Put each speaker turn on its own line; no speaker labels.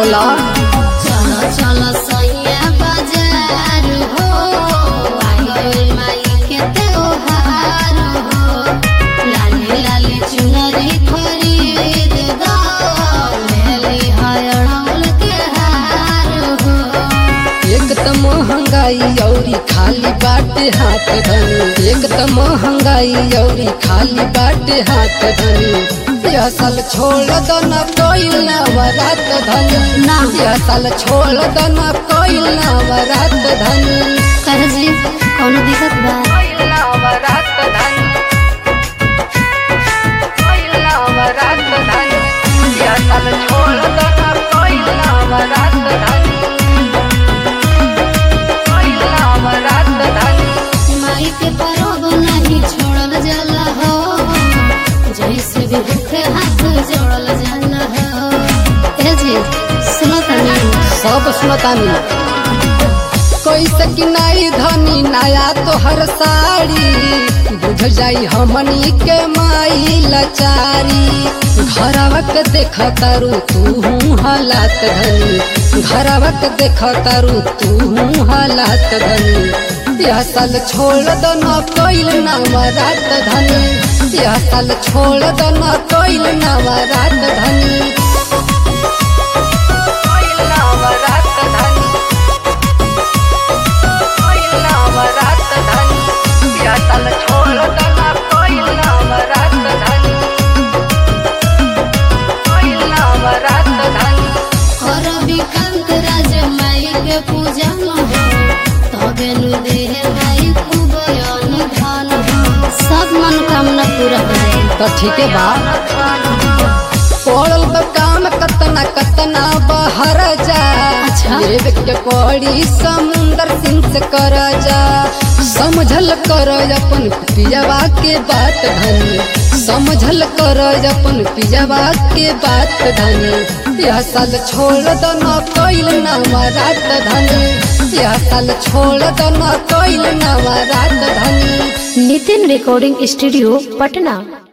बोला
चलो चलो सैया बाजार हो आइल माई के त्योहार हो लाली लाली चुनरी खरीद दो लेली हरणौल के हार हो
एक त महंगाई औरी खाली बाटे हाथ धनी एक त महंगाई औरी खाली बाटे हाथ धनी यह साल छोड़ दो न कोई नवरात धनी
ना।
यह साल छोड़ दो न कोई नवरात धनी
कह जी कौनो दिक्कत बा
नवरात धनी नवरात धनी यह साल छोड़ दो न कोई नवरात धनी नवरात धनी
माई के परब नहीं छोड़ल जाला हो जैसे भी भूखे हाथ जोड़ल जाला हो ए जी सुनो तनी
सब सुनतानी कैसे कि नाई धनी नया तोहर साड़ी बुझ जाई हमनी के माई लाचारी घरवा के देख तारू तू हालात धनी घरवा के देख तारू तू हालात धनी यह साल छोड़ दो न कोइल नवरात धनी यह साल छोड़ दो न कोइल नवरात धनी नवरात धनी नवरात धनी या साल छोड़ दना कोई नवरात धनी कोई नवरात धनी
और विकांत राज माई के पूजा हो तबे नु देह माई खूब अनुधान हो सब मनोकामना पूरा हो जाए
तो ठीक है बा पड़ल बा काम कतना कतना बहर जा
अच्छा।
लेवे के पड़ी समुंदर सिंह से कर जा समझल कर अपन पियावा के बात धनी समझल कर अपन पियावा के बात धनी यह साल छोड़ दो न कोइल नवरात धनी यह साल छोड़ दो न कोइल नवरात धनी
नितिन रिकॉर्डिंग स्टूडियो पटना